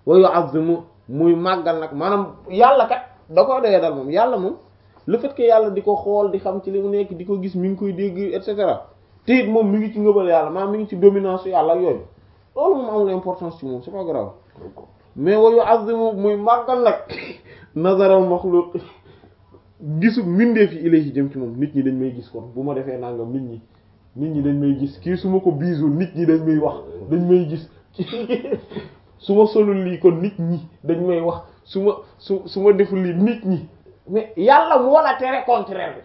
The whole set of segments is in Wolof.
wa yu'azzimu muy màggal nag maanaam yàlla kat da koy doyee dal moom yàlla moom le fait que yàlla di ko xool di xam ci li mu nekk di ko gis mi ngi koy dégg et cetera te it moom mi ngi ci ngëbal yàlla maanaam mi ngi ci dominance yàlla ak yooyu loolu moom amul importance ci moom c'est pas grave mais wa yu'azzimu muy màggal nag nazaral makhluq gisu mbindeef yi ilayhi jëm ci moom nit ñi dañ may gis kon bu ma defee nangam nit ñi nit ñi dañ may gis kii su ma ko biisul nit ñi dañ may wax dañ may gis su ma solul lii kon nit ñi dañ may wax su ma su su ma deful lii nit ñi mais yàlla moo la tere contraire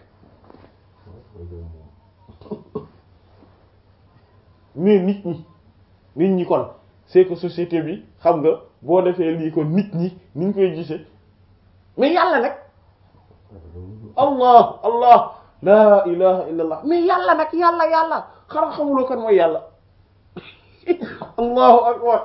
bi mais nit ñi nit ñi kon c'est que société bi xam nga boo defee lii kon nit ñi ni ñu koy gisee mais yàlla nag allah allah la ilaha illa allah mais yàlla nag yàlla yàlla xanaa xamuloo kan mooy yàlla allahu akbar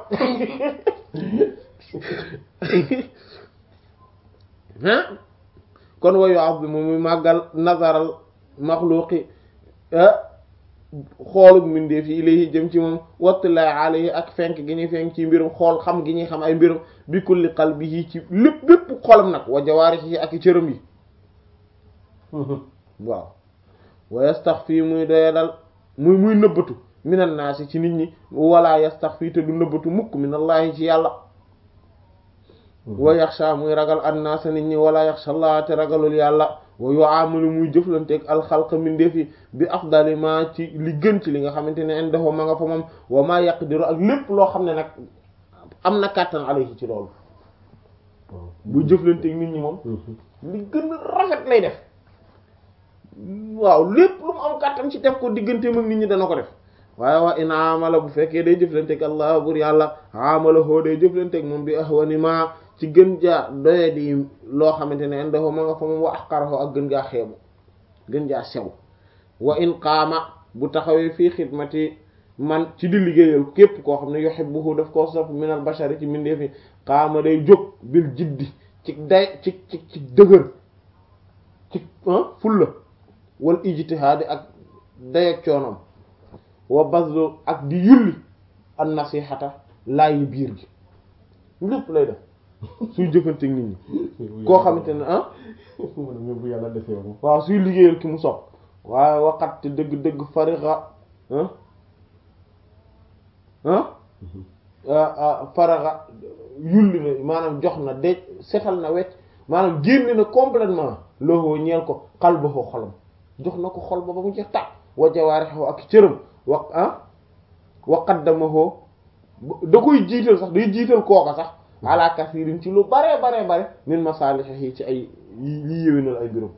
ah kon wayu azzimu muy màggal nazaral maxluqi xoolug mbindeef yi ilayhi jëm ci moom wattulaahi alayhi ak fenk gi ñuy fenk ci mbirum xool xam gi ñuy xam ay mbirum bi kulli qalbihi ci lépp lépp xolam nag wa jawaarihi ak i cëram yi waaw wa yastaxfi muy doya dal muy muy nëbbatu minan naasi ci nit ñi wala yastaxfi te du nëbbatu mukk minallahi ci yàlla wa yaxsha muy ragal annaasa nit ñi wala yaxsha allah te ragalul yàlla wa yu'amalu muy jëflanteeg alxalqa mindeef yi bi afdali ma ci li gën ci li nga xamante ne indahu ma nga fa moom wa ma yaqdiru ak lépp loo xam ne nag am na kàttan alayhi ci loolu bu jëflanteeg nit ñi moom li gën a rafet lay def waaw lépp lu mu am kàttan ci def ko digganteem ak nit ñi dana ko def waaye waa in amala bu fekkee day jëflanteeg allah bur yàlla amala hoo day jëflanteeg moom bi ahwani ma ci gën jaa doye di loo xamante ne indahu ma nga fa moom wa ahqarahu ak gën gaa xeebu gën jaa sew wa in qaama bu taxawee fii xidmati man ci di liggéeyal képp koo xam ne yuhibbuhu daf koo sopp minal bashari ci mindeef yi qaama day jóg bil jiddi ci day ci ci ci dëgër ci fulla wal ijtihaadi ak dayak coonom wa bazlu ak di yulli an nasihata laayi biir gi lépp lay def suy jëfanteeg nit ñi koo xamante ne ah bu yàlla defee moom waaw suy liggéeyal ki mu sopp waaye waxat te dëgg-dëgg farixa ah faraxa yulli na maanaam jox na de setal na wecc maanaam génne na complètement loxoo ñeel ko xal ba xoo xolam jox na ko xol ba ba mu jeex tàkk wa jawaarixoo ak cëram wa ah wa qaddamahu da koy jiital sax day jiital kooka sax ala kasirin ci lu bare bare bare min masalihi ci ay yi yéwénal ay mbirum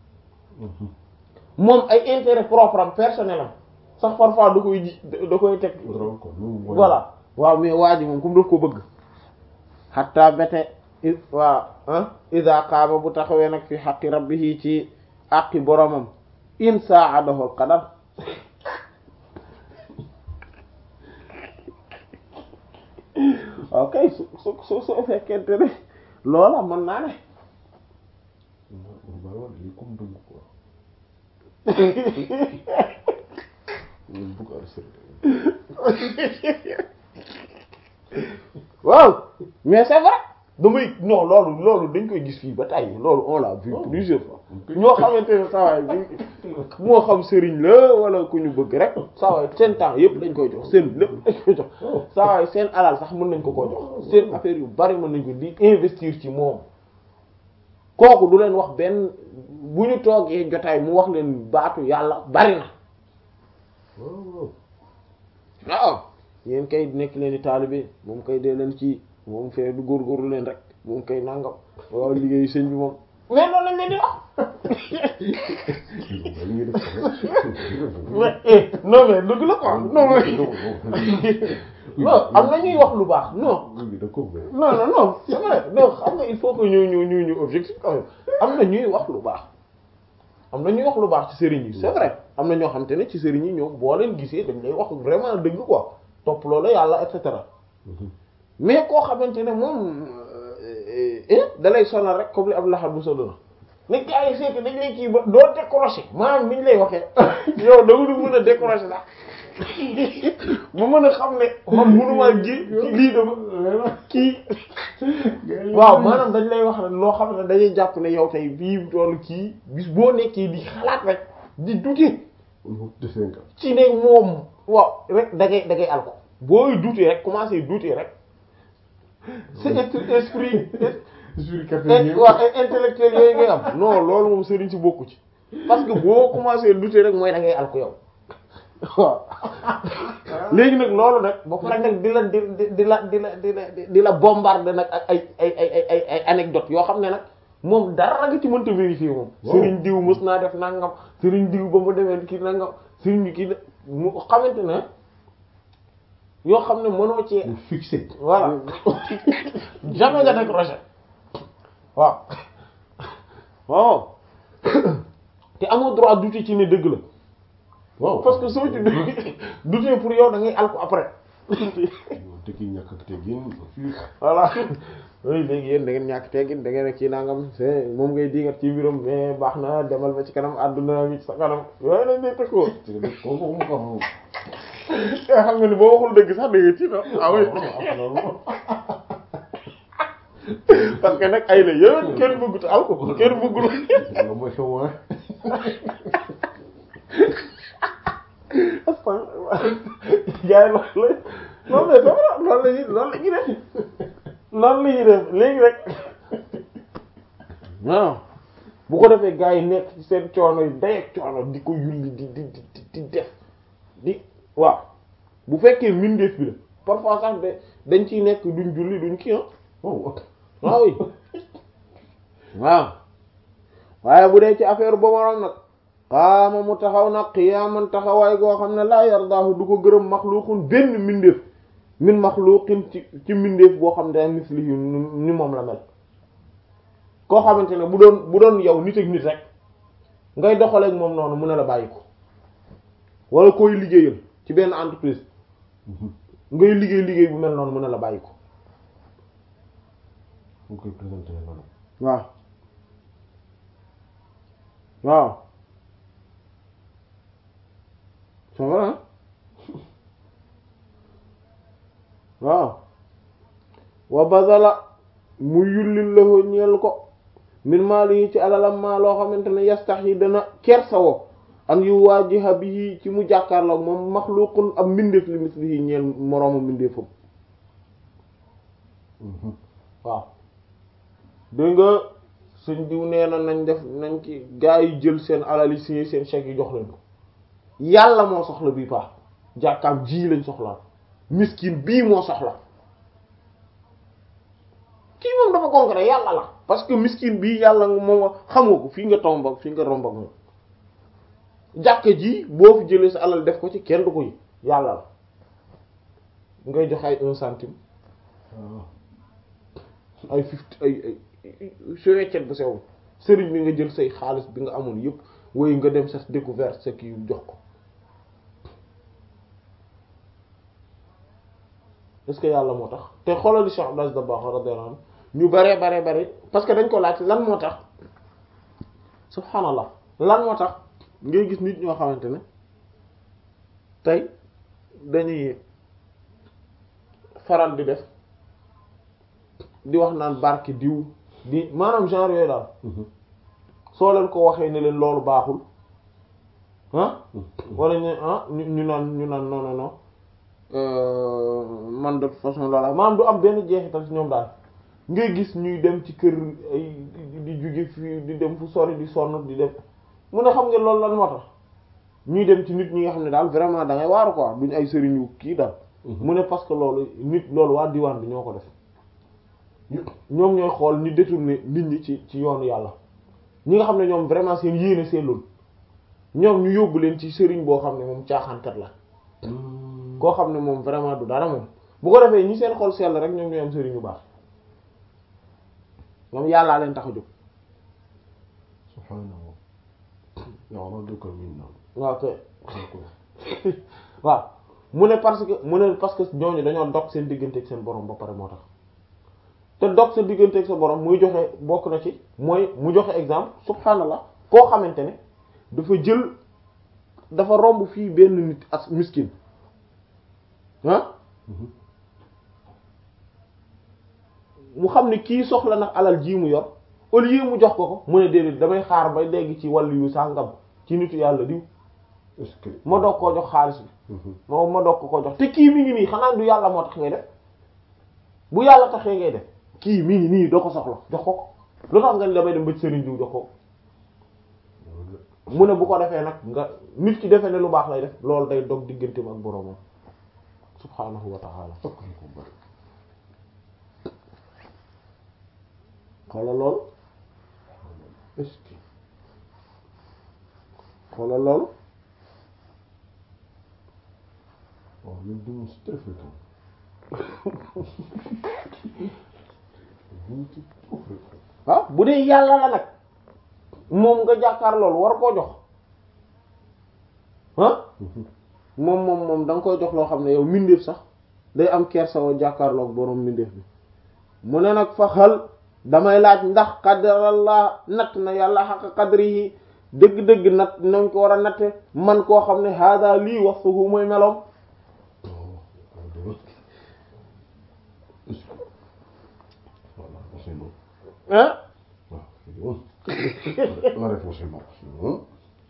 moom ay intérêt propre am personnel am sax parfois da koy ji da koy teg voilà waaw mais waa ji moom comme daf ko bëgg hatta bete waaw ah ida qaama bu taxawee nag fi xaqi rabbihi ci àqi boromam in saadahu al qadar ok su su su su fekkente ne loola mën naa ne waaw mais c'est vrai damay non loolu loolu dañ koy gis fii ba tey loolu on l'a vu plusieurs fois ñoo xamante ne sawaay bi moo xam sëriñ la wala ku ñu bëgg rek sawaay seen temps yëpp dañ koy jox seen lépp dañ koy jox sawaay seen alal sax mën nañ ko koo jox seen affaire yu bari mën nañ ko di investir ci moom kooku du leen wax benn bu ñu toogee jotaay mu wax leen baatu yàlla bari na waaw yéen kay nekk leen di taalibe moom kay dee leen ci moom fee du góorgóorlu leen rek moom kay nangam waaw liggéeyu sëñ bi moom mais loolu lañ leen di wax mais non mais dëgg la quoi non non am na ñuy wax lu baax non non non non c'est vrai non xam nga il faut que ñu ñu ñu ñu objectif quand même am na ñuy wax lu baax am na ñuy wax lu baax ci sëriñ yi c'est vrai am na ñoo xam te ne ci sëriñ yi ñoom boo leen gisee dañ lay wax vraiment dëgg quoi topp loolu yàlla et cetera mais koo xamante ne moom da lay sonal rek comme li ab laxat bu sonal mais gars yi c'est que dañ lay kii ba doo décrocher maanaam ni ñu lay waxee yow da nga du mën a décrocher sax ma mën a xam ne man mënumaa ji lii dama kii waaw maanaam dañ lay wax loo xam ne dañuy jàpp ne yow tey bii toolu kii bis boo nekkee di xalaat rek di dute ci ne moom waaw rek da ngay da ngay alko booy dute rek commencé dute rek c'est esprit waaw intellectuel yooyu ngay am non loolu moom sëriñ si bokku ci parce que boo commencé douter rek mooy da ngay alko yow waaw léegi nag loolu nag ba pare nag di la di di la di la di la di la bombarder nag ak ay ay ay ay ay anecdote yoo xam ne nag moom dara nga ci mënta vérifier moom sëriñ diw mës naa def nangam sëriñ diw ba mu demee kii nangam sëriñ bi kii mu xamante ne yoo xam ne mënoo ci fixé voilà jamais nga décroché waaw waaw te amoo droit douter ci ne dëgg la waaw parce que soo ci douter pour yow da ngay alko après dëgg ñàkk ak teggin voilà oui léegi yéen da ngeen ñàkk teggin da ngeen kii nangam c'est moom ngay digat ci mbiram mais baax na demal ba ci kanam àdduna mi ci sa kanam yooyu lañ lay tëkkoo kooku mu ko moom nga xam nga ni boo waxul dëgg sax da nga ci no ah oui parce que nag ay la yéen kenn bëggut alko kenn bëggul loolu mooy xew wa gars yi loolu la non mais sama loolu la ñuy loolu la ñuy def loolu la ñuy def léegi rek waaw bu ko defee gars yi nekk ci seen coono yi day ak coono di ko yulli di di di di def di waaw bu fekkee mbindeef bi la parfois sax de dañ ciy nekk duñ julli duñ kii ah waaw waaw oui waaw waaye bu dee ci affaire boobu nag xaama mu taxaw nag xiyaaman taxawaay goo xam ne laa yardaahu du ko gërëm maxluuqun benn mbindeef min maxluuqin ci ci mbindeef boo xam ne mislihi ni moom la mel koo xamante ne bu doon bu doon yow nit ak nit rek ngay doxaleek moom noonu mu ne la bàyyi ko wala koy liggéeyal ci benn entreprise ngay liggéey liggéey bu mel noonu mu ne la bàyyi ko mu koy présenté noonu waaw waaw c'est vrai waaw wa bazala mu yullil lahu ñeel ko min maali yi ci alalam maa loo xamante ne yastax yi dana kersawoo an yu waajiha bihi ci mu jàkkaarloog moom maxluqun ab mbindeef li mislihi ñeel moroomu mbindeefam waaw dégg nga sëñ diw nee na nañ def nañ ci gaa yi jël seen alal yi signé seen chèque yi jox leen ko yàlla moo soxla bii paax jàkkaam ji lañ soxla miskin bii moo soxla kii moom dafa concret yàlla la parce que miskin bii yàlla moom xam nga ko fii nga tomba fii nga romba moom jàkka ji boo fi jëlee sa alal def ko ci kenn du ko yi yàlla la ngay jox ay un centime ay fifty ay ay su weccet bu sew sëriñ bi nga jël say xaalis bi nga amoon yëpp woy nga dem sa découverte sa kii jox ko est-ce que yàlla moo tax te xoolal li Cheikh Abdou Dabakh radiyallahu anhu ñu bare bare bare parce que dañ ko laaj lan moo tax subhanallah lan moo tax ngay gis nit ñoo xamante ne tey dañuy faral di def di wax naan barke diw di maanaam genre yooyu daal soo leen ko waxee ne leen loolu baaxul ah wala ñu ah ñu ñu naan ñu naan non non non man de toute façon loola maanaam du am benn jeexital ci ñoom daal ngay gis ñuy dem ci kër ay di jóge fii di dem fu sori di sonn di dem mu ne xam nga loolu lan moo tax ñuy dem ci nit ñi nga xam ne daal vraiment da ngay waaru quoi duñ ay sëriñu kii daal mu ne parce que loolu nit loolu waa diwaan bi ñoo ko def ñoom ñooy xool ni détourner nit ñi ci ci yoonu yàlla ñi nga xam ne ñoom vraiment seen yéene seen loolu ñoom ñu yóbbu leen ci sëriñ boo xam ne moom caaxaankat la koo xam ne moom vraiment du dara moom bu ko defee ñi seen xol sell rek ñoom ñooy am sëriñ yu baax moom yàllaa leen tax a jóg subhaanahu ya'raduka minna waaw kay waaw mu ne parce que mu ne parce que ñooñu dañoo dog seen diggante ak seen borom ba pare moo tax te dog sa diggante ak sa borom muy joxe bokk na ci mooy mu joxe exemple subhaanallah koo xamante ne dafa jël dafa romb fii benn nit as miskin ah mu xam ne kii soxla nag alal ji mu yor au lieu mu jox ko ko mu ne déedéet damay xaar ba dégg ci wàllu yu sàngam ci nitu yàlla diw est-ce que ma doog koo jox xaalis bi ma ma doog ko koo jox te kii mi ngi nii xanaa du yàlla moo tax ngay def bu yàlla taxee ngay def kii mi ngi nii doo ko soxla jox ko ko lu tax nga ni damay dem ba ci sëriñ diw jox ko mu ne bu ko defee nag nga nit ki defee ne lu baax lay def loolu day dog digganteem ak boroomam subhaanahu wa ta'ala fokk ñu ko bari xoolal loolu est-ce que xoolal loolu waaw ñun duñu si très fréquent duñu ci trop fréquent ah bu dee yàlla la nag moom nga jàkkaar loolu war koo jox ah moom moom moom da nga koy jox loo xam ne yow mbindeef sax day am kersa woo jàkkaarloog boroom mbindeef bi mu ne nag fa xal damay laaj ndax qadarallah natt na yàlla xaq qadri yi dëgg-dëgg natt nañ ko war a natte man koo xam ne hada lii wasfuhu mooy meloom voilà c'est bon ah waaw c'est bon la réponse est bon c'est bon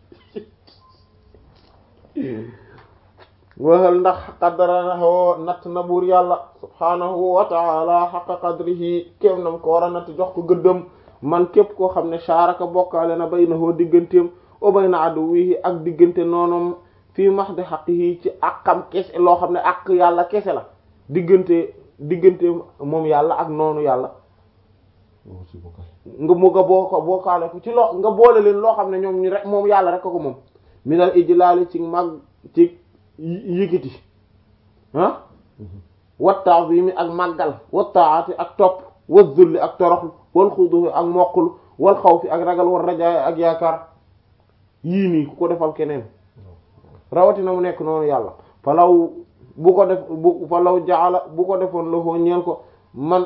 waxal ndax qadarahu natt na buur yàlla subhaanahu wa taala xaqa qadrihi kéem nam ko war a natt jox ko gëddëm man képp koo xam ne shaaraka bokkaale na baynahu digganteem o bayna aduwihi ak diggante noonom fii mahdi haqqihi ci àqam kese loo xam ne àq yàlla kese la diggante diggante moom yàlla ak noonu yàlla waaw c'est bon nga mu nga boo ko bokkaale ko ci loo nga boole leen loo xam ne ñoom ñu rek moom yàlla rek ko ko moom minal ijlaali ci mag ci yëkkati ah wa ta'zimi ak màggal wa ta'ati ak topp wa zulli ak toroxlu wal xudufi ak moqlu wal xawfi ak ragal wal rajaay ak yaakaar yii nii ku ko defal keneen rawatina mu nekk noonu yàlla falaw bu ko def bu falaw jaala bu ko defoon la foo ñeel ko man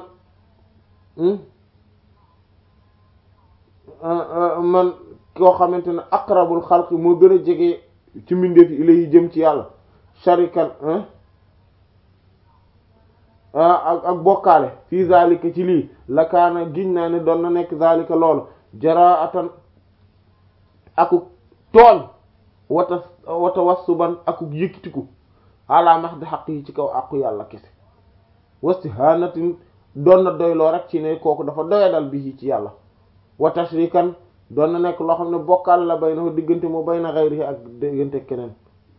man koo xamante ne aqrabul xalqi moo gën a jege ci mbindeef yi ilay jëm ci yàlla sharikan ak ak bokkaale fii zalika ci lii la kaana giñ naa ne doon na nekk zalika loolu jaraatan akuk tooñ wata wata wassuban akuk yëkkitiku ala mahdi xaq yi ci kaw àqu yàlla kese wastihanatin doon na doyloo rek ci ne kooku dafa doyadal bi ci yàlla wa tashrikan doon na nekk loo xam ne bokkaal la bay na diggante moo bay na xayri ak diggante keneen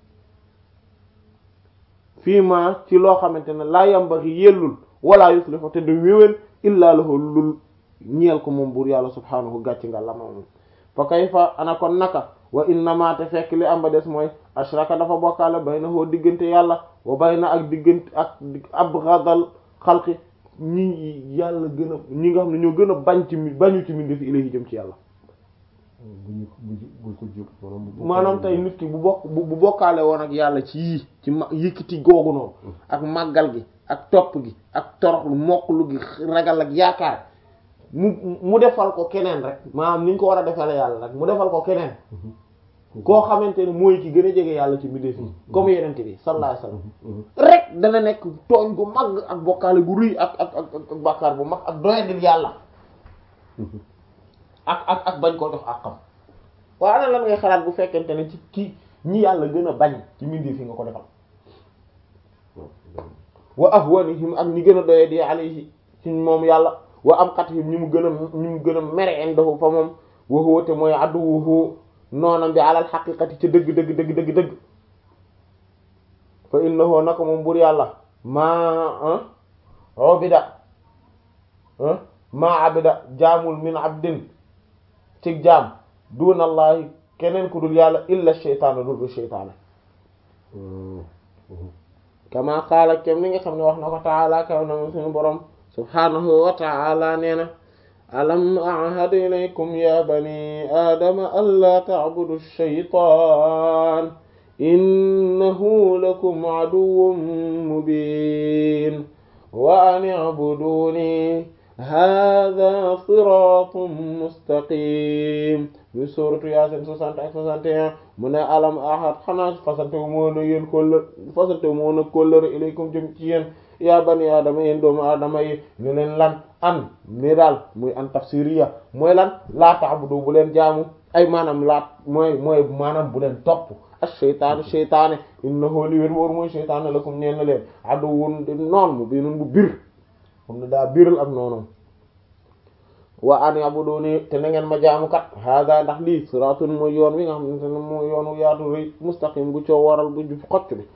fii ma ci loo xamante ne laa yambaxi yellul wala yuslihu te du wéwén illaa lahu lul ñeel ko moom buur yàlla subhaanahu gàcc nga la moom fa kayfa ana kon naka wa innama te fekk li am ba des mooy ashraka dafa bokkaale bay na hoo diggante yàlla wa bay na ak diggante ak abghadal xalqi ñi yàlla gën a ñi nga xam ne ñoo gën a bañ ci mi bañu ci mi def ilahi jëm ci yàlla bu ñu bu bu ko jóg maanaam bu maanaam tey nit ki bu bokk bu bokkaale woon ak yàlla ci yii ci ma yëkkati googu noonu ak màggal gi ak topp gi ak toroxlu mokklu gi ragal ak yaakaar mu mu defal ko keneen rek maanaam ni ñu ko war a defale yàlla rek mu defal ko keneen koo xamante ne mooy ki gën a jege yàlla ci mbindeef yi comme yenente bi sallallahu alayhi wasallam rek dana nekk tooñ gu mag ak bokkaale gu ruy ak ak ak ak bàkkaar bu mag ak doyadil yàlla ak ak ak bañ koo jox àqam waaye ana lan ngay xalaat bu fekkente ne ci kii ñi yàlla gën a bañ ci mbindeef yi nga ko defal wa ahwanihim ak ñi gën a doyadi alayhi ci moom yàlla wa am xatihim ñi mu gën a ñi mu gën a mere indahu fa moom wa huwa te mooy aduwuhu noonam bi alal xaqiqati ca dëgg dëgg dëgg dëgg dëgg fa innahu naka moom bur yàlla maa ubida maa abida jaamul min abdin ci jaam dunallahi keneen ku dul yàlla illa sheytaana dul bu sheytaana kama qaala kem ni nga xam ne wax na ko taala kaw na moom suñu borom subhanahu wa taala nee na alam ahad ilaykum ya bani aadama allaa ta'budu shaytaan innahu lakum aduwwun mubin wa an i'buduni hadha siratun mustaqim muy sooratu yaasin soixante ak soixante et un mu ne alam ahad xanaa fasante wu moo na yéen kóllër fasante wu moo na kóllëre ilaykum jëm ci yéen yaa bani aadama yéen doomu aadama yi ne leen lan an ni daal muy an tafsiriya mooy lan laa ta'budu bu leen jaamu ay maanaam laat mooy mooy maanaam bu leen topp ash-shaytaanu shaytaane innahu li wér wóor mooy shaytaane lakum ñeen na leen aduwwun di noon mu biinun bu bir xam ne daa biral ak noonu wa an ya'buduni te na ngeen ma jaamu kat hada ndax lii siraatun mooy yoon wi nga xamante ne mooy yoonu yaatu rëy mustaqim bu coo waral bu jub xocc bi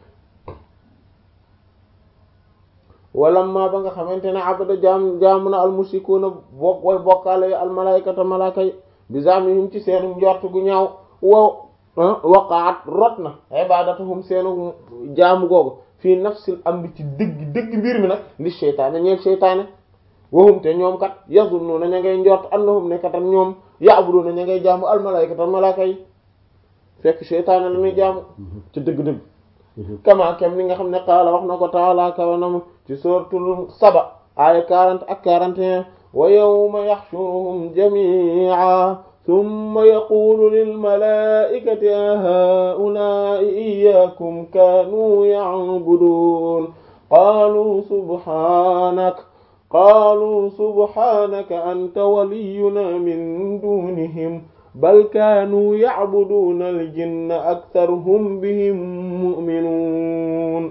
walamma ba nga xamante ne abada jaam jaamu na almusikuuna bokk way bokkaale yi almalaykata malaaka yi bi zamihim ci seenu njort gu ñaaw wo waqaat rot na ibadatuhum seenu jaamu googu fii nafsil amri ci dëgg dëgg mbir mi nag li seytaane ñeel seytaane wahum te ñoom kat yazunnuuna ña ngay njort annahum ne katam ñoom ya'buduna ña ngay jaamu almalaykata malaaka yi fekk seytaane la ñuy jaamu ci dëgg-dëgg kama kem ni nga xam ne qaala wax na ko taala kawanam ci suratul saba aya 40 ak 41 wa yawma yaxshuruhum jami'a thumma yaqulu lil malaa'ikati a haa'ulaa'i iyyakum kaanuu ya'buduun qaaluu subhaanaka qaaluu subhaanaka anta waliyyunaa min duunihim bal kaanuu ya'buduuna al-jinna aktharuhum bihim mu'minuun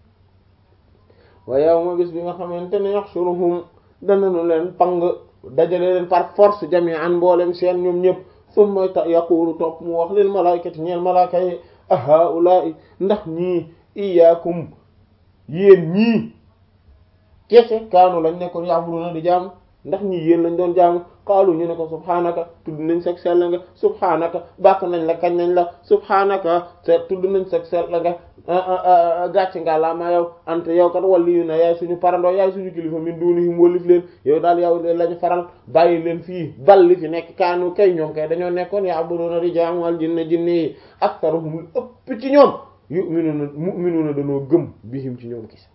wa yawma bis bi nga xamante ne yaxshuruhum danañu leen pang dajale leen par force jami'an mboolem seen ñoom ñëpp summa yaqulu topp mu wax lil malaa'ikati ñeel malaaka yi a haa'ulaa'i ndax ñii iyyaakum yéen ñii kese kaanu lañ nekkoon ya'buduna di jaamu ndax ñii yéen lañ doon jaamu qaalu ñu ne ko subhaanaka tudd nañ sag sell nga subhaanaka bàkk nañ la kañ nañ la subhaanaka te tudd nañ sag sell nga gàcc nga la ma yow ante yow kat waliyu na yaay suñu parandoo yaay suñu kilifa min dunihim wallif leen yow daal yow lañu faral bàyyi leen fii bal li fi nekk kaanu kay ñoom kay dañoo nekkoon ya'buduna di jaamu al jinne jinne yi aktharuhum ëpp ci ñoom yu'minuna mu'minuna dañoo gëm bihim ci ñoom gis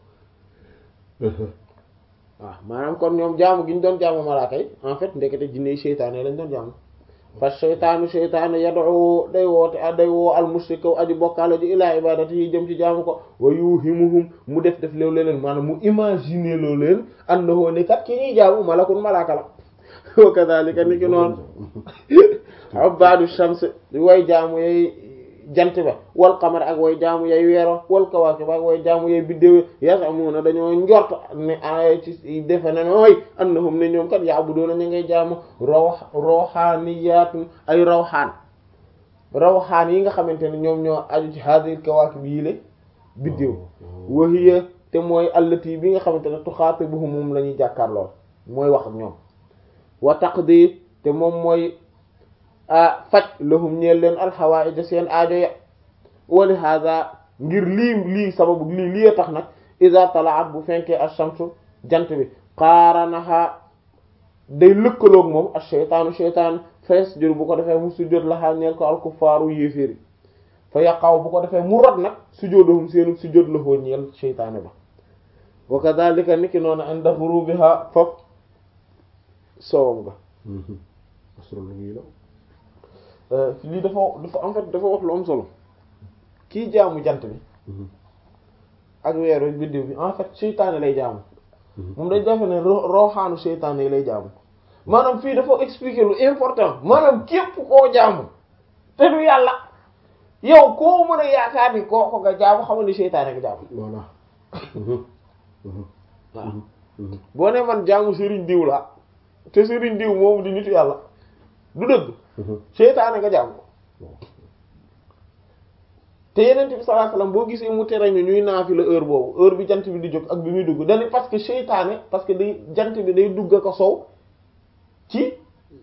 waaw maanaam kon ñoom jaamu gi ñu doon jaamu malaaka yi en fait ndekete jinne yi seytaane lañ doon jaamu parce que seytaanu seytaane yad'u day woote day woo al mushrika aji bokkaale ji ilaa ibadati yi jëm ci jaamu ko wa yuhimuhum mu def def leew leen maanaam mu imaginer loo leen annahu ne kat ki ñuy jaamu malakun malaaka la wa kadhalika ni ki noonu abadu shams way jaamu yay jant ba wal qamar ak way jaamu yay weero wal kawaakib ak way jaamu yay biddéew yasamuna dañoo njort ne ay ci defe na nooy annahum ne ñoom kat ya'buduna ñu ngay jaamu raw rawxaaniyaatun ay rawxaan rawxaan yi nga xamante ne ñoom ñoo aju ci hadhihi kawaakib yii le biddéew wa hiya te mooy allati bi nga xamante ne tuxaatibuhum moom la ñuy jàkkaarloo mooy wax ak ñoom wa taqdi te moom mooy a faj lahum ñeel leen alxawaïja seen aajo ya wali hada ngir lii lii sababu lii lii tax nag iza talaat bu fenkee ash-shamsu jant bi qaaranaha day lëkkaloog moom ash-shaytaanu shaytaan fees jur bu ko defee mu sujjóot laxaa ñeel ko alkuffaaru yéeféeri fa yaqaw bu ko defee mu rot nag sujjóotuhum seenu sujjóot la foo ñeel shaytaane ba wa kadhalika niki noonu inda ghurubiha foofu soowam ga lii dafa dafa en fait dafa wax lu am solo kii jaamu jant bi ak weeru biddiw bi en fait seytaane lay jaamu moom dañ defe ne roxaanu seytaane yi lay jaamu maanaam fii dafa expliquer lu important maanaam képp koo jaamu te du yàlla yow koo mën a yaakaar ni koo ko nga jaamu xamal ni seytaane nga jaamu voilà waaw boo ne man jaamu sëriñ diw la te sëriñ diw moom di nitu yàlla du dëgg seytaane nga jaamu te yeneen bi sallallahu alayhi wasallam boo gisee mu tere ñu ñuy naafi la heure boobu heure bi jant bi di jóg ak bi muy dugg dañu parce que seytaane parce que day jant bi day dugg ak a sow ci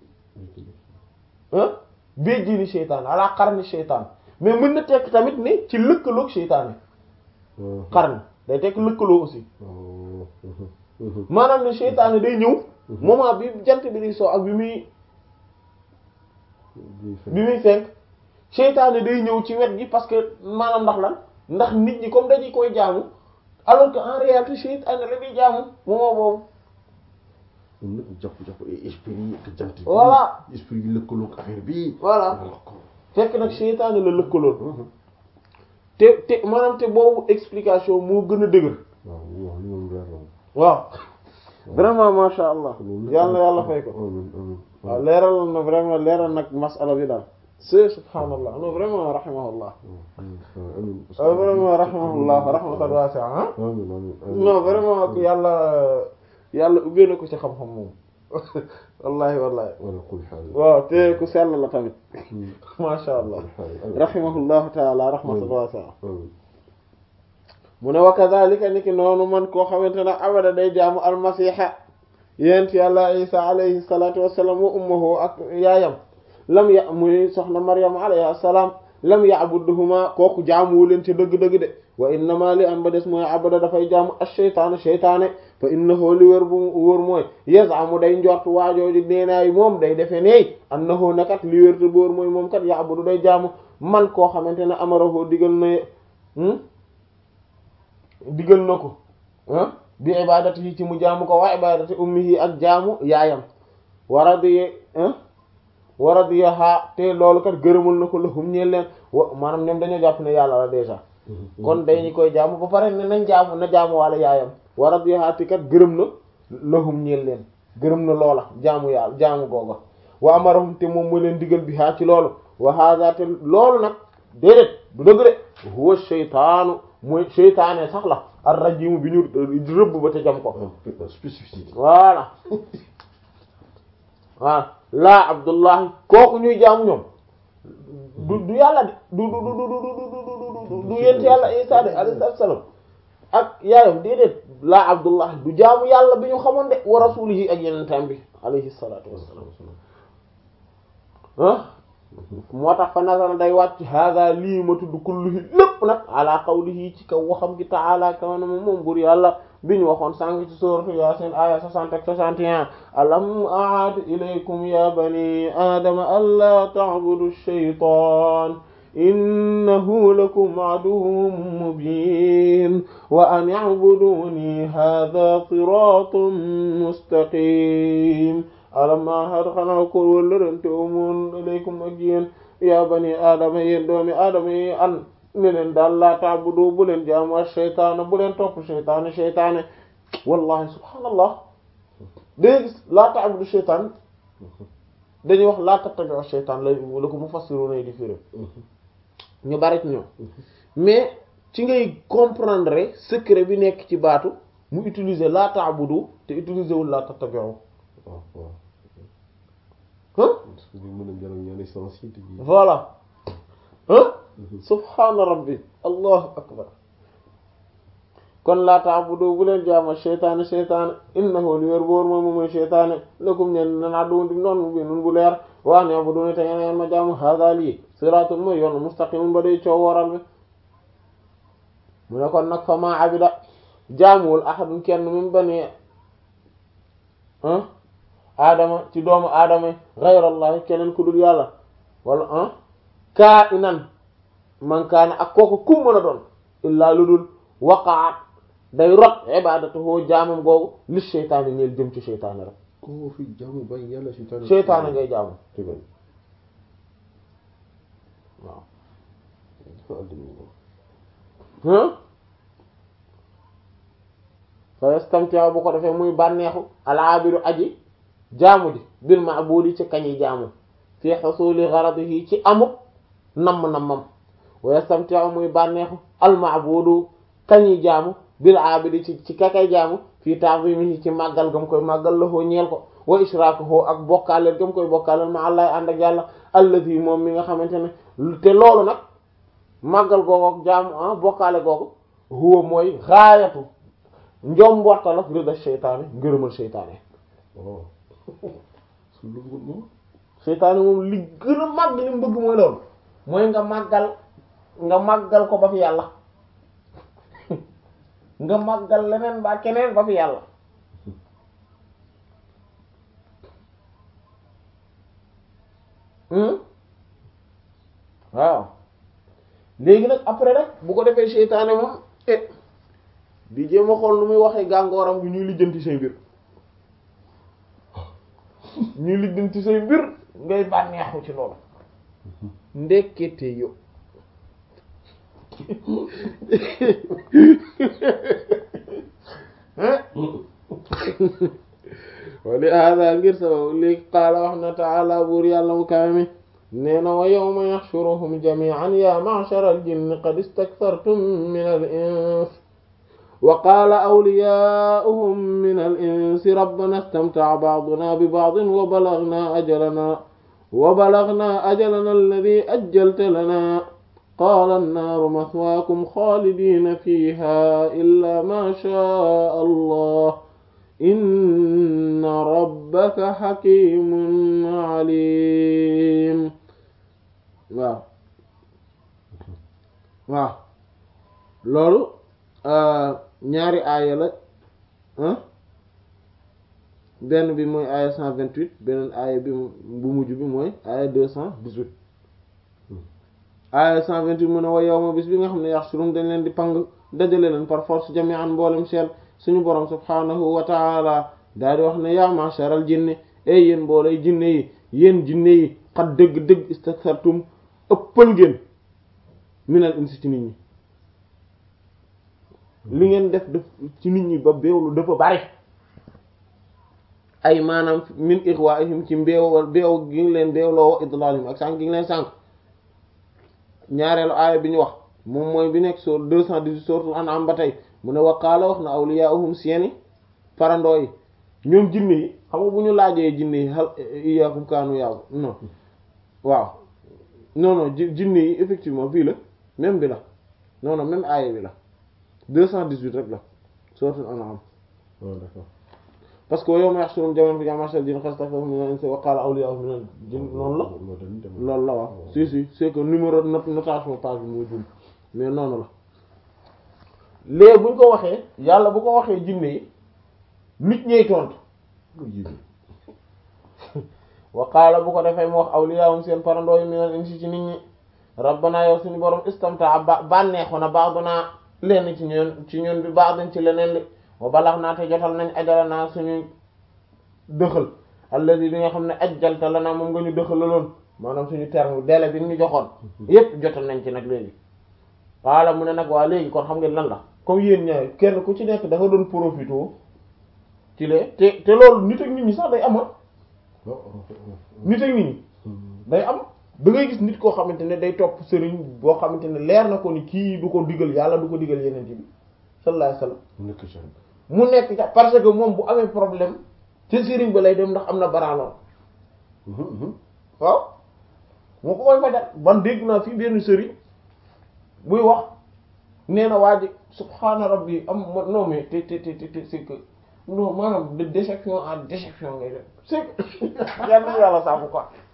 ah béjjini seytaane ala xarni seytaane mais mën na tekk tamit ne ci lëkkaloog seytaane xarni day tekk lëkkaloo aussi maanaam ne seytaane day ñëw moment bi jant bi di sow ak bi muy bi muy fenk seytaane day ñëw ci wet gi parce que maanaam ndax lan ndax nit ñi comme dañuy koy jaamu alors que en réalité seytaane la ñuy jaamu moment boobu ñoom nag jàpp jàpp ay esprit yi ak jant bi Voilà. esprit yi lëkkaloog affaire bi Voilà. wala ko fekk nag seytaane la lëkkaloon te te maanaam te boobu explication moo gën a dëgër waaw waaw li moom leer na waaw vraiment masha allah yàlla na yàlla fay ko amiin amiin waaw leeral na vraiment leeral nag masala bi daal c'est subhanallah non vraiment rahimahullah amiin waaw vraiment rahimahullah rahmatan wasi'a ah amiin amiin non vraiment yàlla yàlla ubbee na ko ci xam-xam moom wallahi wallahi wala kulli xaal waaw te ku sell la tamit masha allah rahimahullahu taala rahmatan wasi'a amiin mu ne wa kadhalika ni ki noonu man koo xamante ne abada day jaamu almasiha yent yàlla isa alayhi salatu wassalam wa ummuhu ak yaayam lam ya muy soxna maryam alayhi assalam lam ya'buduhuma kooku jaamuwu leen ci dëgg-dëgg de wa innama li am ba des mooy abada dafay jaamu ash-shaytaanu shaytaane fa innahu li wër bu wër mooy yaz'amu day njort waajooju neenaay moom day defe neey annahu nakat li wër te bu wër mooy moom kat ya'budu day jaamu man koo xamante ne amarahu digal na digal na ko ah bi ibadati yi ci mu jaamu ko wa ibadati ummihi ak jaamu yaayam waradiye waradiyaha te loolu kat gërëmul na ko lahum ñeel leen wa maanaam ñoom dañoo jàpp ne yàlla la déjà kon dañu koy jaamu ba pare ne nañ jaamu na jaamu wala yaayam waradiyaha te kat gërëm na lahum ñeel leen gërëm na loola jaamu yàlla jaamu googa wa amarahum te moom mooy leen digal bi haa ci loolu wa hada te loolu nag déedéet du dëgg de huwa shaytaanu mooy seytaane sax la ar rajimu bi ñu rëbb ba te jam ko spécificité voilà waaw laa abdullahi kooku ñuy jaamu ñoom du du yàlla de du du du du du du du yent yàlla isa de alayhi salaam ak yaayam déedéet laa abdullahi du jaamu yàlla bi ñu xamoon de wa rasulihi ak yenentam bi alayhi salatu wassalam ah moo tax fa nazara day wàcc hada lii ma tudd kulluhi lépp nag ala qawlihi ci kaw waxam gi ta'ala kaw na moom moom bur yàlla bi ñu waxoon sànq ci sourate Yasin aya 60 ak 61 alam a'ad ilaykum ya bani adama alla ta'budu ash-shaytan innahu lakum aduwwun mubin wa an i'buduni hadha siratun mustaqim alamma har xanaa ko wëllërante umoon ilaykum ak yéen yaa bani aadama yéen doomi aadama yi an ne leen daal laa ta'budu bu leen jaamu ak sheytaana bu leen topp sheytaane sheytaane wallahi subhaanallah dégg gis laa ta'budu sheytaan dañuy wax laa tattabi'u sheytaan la la ko mufassiruna yi di firi ñu bari ci ñoom mais ci ngay comprendre secret bi nekk ci baatu mu utiliser laa ta'budu te utiliser wul laa tattabi'u waaw waaw hein parce que mën a jëloon ñaari sens yi te ji voilà hein subhaana rabbi allahu akbar kon laa ta'budu bu leen jaama sheytaane sheytaane innahu li wér boor moom mooy sheytaane lakum ñeen nanaa duun di noon mu bi nun bu leer waa ne bu duni te ngeen ma jaamu hada lii siraatun mooy yoon mustaqimun ba day coow waral bi mu ne kon nag fa ma abida jaamuwul ahadun kenn min bani ah aadama ci doomu aadama ghayrallahi keneen ku dul yàlla wala ah kaa inan man kaana ak kooku kum mën a doon illaa lu dul waqaat day rot ibadatuhu jaamam googu li seytaane ñeel jëm ci seytaane rek koo fi jaamu bàyyi yàlla seytaane seytaane ngay jaamu te bañ waaw dafa àddina moom ah fa yastamti'u bu ko defee muy bànneexu alaabiru aji jaamu ji bil ma'budi ci kañi jaamu fi husuli gharadihi ci amuk namm-nammam wa yastamti'u muy bànneexu al ma'budu kañi jaamu bil abidi ci ci kakay jaamu fii ta'zimihi ci màggal gam koy màggal lahu ñeel ko wa israkuhu ak bokkaaleel gam koy bokkaaleel ma allah ànd ak yàlla allazi moom mi nga xamante ne te loolu nag màggal googu ak jaamu ah bokkaale googu huwa mooy gaayatu njombortal ak rida seytaane ngërëmal seytaane waaw su lu moom seytaane moom li gën a màgg li mu bëgg mooy loolu mooy nga màggal nga màggal ko ba fi yàlla nga màggal leneen ba keneen ba fi yàlla hmm waaw léegi nag après nag bu ko defee seytaane moom eh di jéem a xool nu muy waxee gàngooram bi ñuy lijjanti say mbir ñuy lijjanti say mbir ngay bànneexu ci loolu ndekkete yo wali hada ngir sabab li qaala wax na taala buur yàlla mu kawe mi nee na wa yawma yaxshuruhum jami'an ya ma'shara al-jinni qad istaktartum min al-ins wa qaala awliyaa'uhum min al-insi rabbana istamta'a ba'duna bi ba'din wa balaghna ajalana wa balaghna ajalana alladhi ajjalta lana qaala an-naaru mathwaakum xaalidiina fiihaa illaa maa shaa'a allah inna rabbaka hakiimun aliim waaw waaw loolu ñaari aaya la benn bi mooy aaya cent vingt-huit beneen aaya bi bu mujj bi mooy aaya deux cent dix-huit aaya cent vingt-huit mu ne wa yawma bis bi nga xam ne yaxshurum dañ leen di pang dajale leen par force jami'an mboolem seen suñu borom subhaanahu wa taala daal di wax ne yaa ma'sharal jinni ey yéen mboolay jinne yi yéen jinne yi xat dëgg-dëgg istaktartum ëppal ngeen minal insi ci nit ñi li ngeen def def ci nit ñi ba beewlu dafa bari ay maanaam min ighwa'ihim ci mbeew beew gi ngi leen beewloo wa idlalihim ak sànq gi ngi leen sànq ñaareelu aaya bi ñu wax moom mooy bi nekk sur deux cent dix-huit suratul an'am ba tey mu ne waqaala wax na awliyaa'uhum seeni farandoo yi ñoom jinne yi xam nga bu ñu laajee jinne yi hal iyyakum kaanu yaabu non waaw non non jinne yi effectivement fii la même bi la non non même aaya bi la deux cent dix-huit rek la suratul an'am d'accord parce que yawma yahshuruhum jamii'an fa ma'shara al-jinni qad istakbaru mina al-insi wa qaala awliyaa'uhum mina al-jinni noonu la loolu la waaw si si c'est que numéro notation page bi moo jum mais noonu la léegi buñ ko waxee yàlla bu ko waxee jinne yi nit ñey tontu wa qaala bu ko defee mu wax awliyaahum seen parandoo yi minal insi ci nit ñi rabbana yow suñu borom istamta ba bànneexu na ba'duna lenn ci ñun ci ñun bi ba'din ci leneen li wa balax naa te jotal nañ ajala naa suñu dëxal alladi bi nga xam ne ajjalta la naa moom nga ñu dëxalaloon maanaam suñu terme délai bi ñu joxoon yépp jotal nañ ci nag léegi waala mu ne nag waa léegi kon xam ngeen lan la comme yéen ñaar kenn ku ci nekk da nga doon profité ci lee te te loolu nit ak nit ñi sax day am nit ak nit ñi day am da ngay gis nit koo xamante ne day topp sëriñ boo xamante ne leer na ko ni kii du ko digal yàlla du ko digal yeneen bi sallallahu alayhi wasallam mu nekk ca parce que moom bu amee problème ci sëriñ ba lay dem ndax am na baraanoon waaw moo ko koy fajal ban dégg naa fii benn sëriñ buy wax nee na waa ji subhaana rabbi am non mais te te te te c'est que non maanaam de déception en déception ngay def c'est que yàlla yàlla saabu quoi